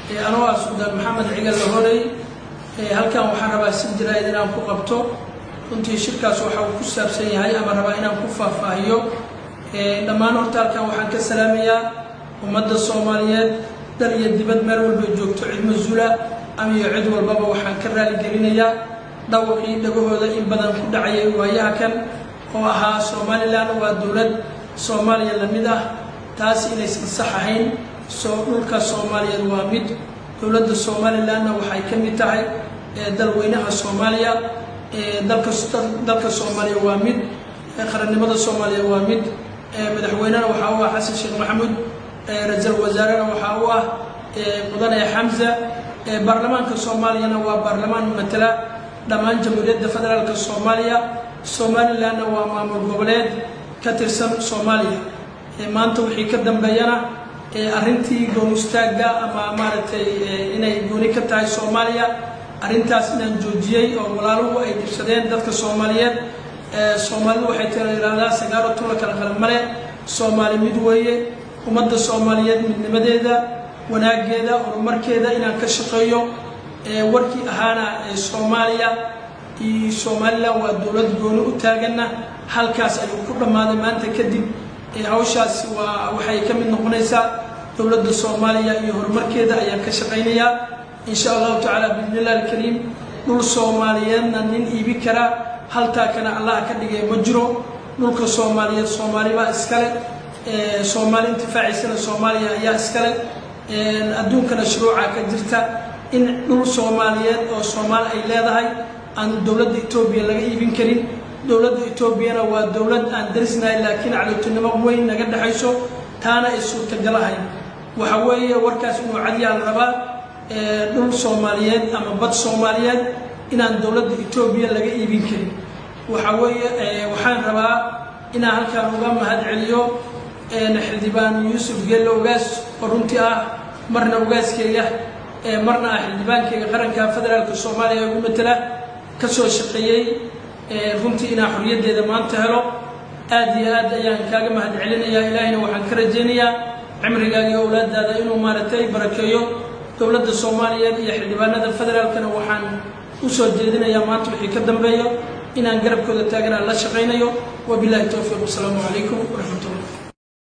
anoo ah suldaan maxamed cigal lahorey halkan waxaan rabaa si jaraa'id inaan ku qabto runtii shirkaas waxa uu ku saabsan yahay ama rabaa inaan ku faahfaahiyo dhammaan horta halkan waxaan ka salaamayaa ummadda soomaaliyeed dal iyo dibad meel walba joogto cid mas-uula ama iyo cid walbaba waxaan ka raaligelinayaa dhawaqii dhagahooda in badan ku dhacayay waayaha kan oo ahaa somalilan waa dowlad soomaaliya la mid ah taas inaysan sax ahayn soo dhulka soomaaliyeed waa mid dowladda somalilanna waxay ka mid tahay dalweynaha soomaaliya dalka soomaaliya waa mid qarannimada soomaaliya waa mid madaxweynena waxaa u ah xasan sheekh maxamuud ra-iisul wasaarena waxaa u ah mudane xamza baarlamaanka soomaaliyana waa baarlamaan matala dhammaan jamhuuriyadda federaalka soomaaliya somalilanna waa maamul goboleed ka tirsan soomaaliya maanta wixii ka dambeeyana arrintii goon istaagga ama maaragtay inay gooni ka tahay soomaaliya arrintaas inaan joojiyey oo walaaluhu ay dhibsadeen dadka soomaaliyeed soomaalidu waxay tala yidhaahdaa sagaaro tula kala qalan male soomaali mid weeye ummadda soomaaliyeed midnimadeeda wanaaggeeda horumarkeeda inaan ka shaqeeyo warkii ahaana soomaaliya iyo somalilan waa dowlad gooni u taaganna halkaas ayuu ku dhammaaday maanta kadib hawshaas waa waxay ka mid noqonaysaa dowladda soomaaliya iyo horumarkeeda ayaan ka shaqaynayaa insha allahu tacaala biidnillahi alkariim dhul soomaaliyeedna nin iibi karaa haltaakana allah ka dhigay ma jiro dhulka soomaaliyeed soomaalibaa iskale soomaali intifaaciisana soomaaliya ayaa iskale adduunkana shuruuca ka jirta in dhul soomaaliyeed oo soomaali ay leedahay aan dowladda etoobiya laga iibin karin dowladda etoobiyana waa dowlad aan darisnahay laakiin cadowtinimo weyn naga dhexayso taana ay suurtagal ahayn waxa weeye warkaas inuu cadiyaa la rabaa dhul soomaaliyeed ama bad soomaaliyeed inaan dowladda etoobiya laga iibin karin waxa weeye waxaan rabaa inaan halkaan uga mahad celiyo xildhibaan yuusuf geello ogaas oo runtii ah marna ogaaskeyga marna ah xildhibaankeyga qaranka federaalka soomaaliya ee ugu matala ka soo shaqeeyey runtii inaan xorriyaddeeda maanta helo aad iyo aad ayaan kaaga mahad celinayaa ilaahayna waxaan ka rajaynayaa cimrigaaga iyo owlaadaada inuu maaragtay barakeeyo dowladda soomaaliyeed iyo xildhibaanada federaalkana waxaan u soo jeedinayaa maanta wixii ka dambeeyo inaan garabkooda taagan aan la shaqaynayo wabilahi towfiiq wasalaamu calaykum waraxmatullah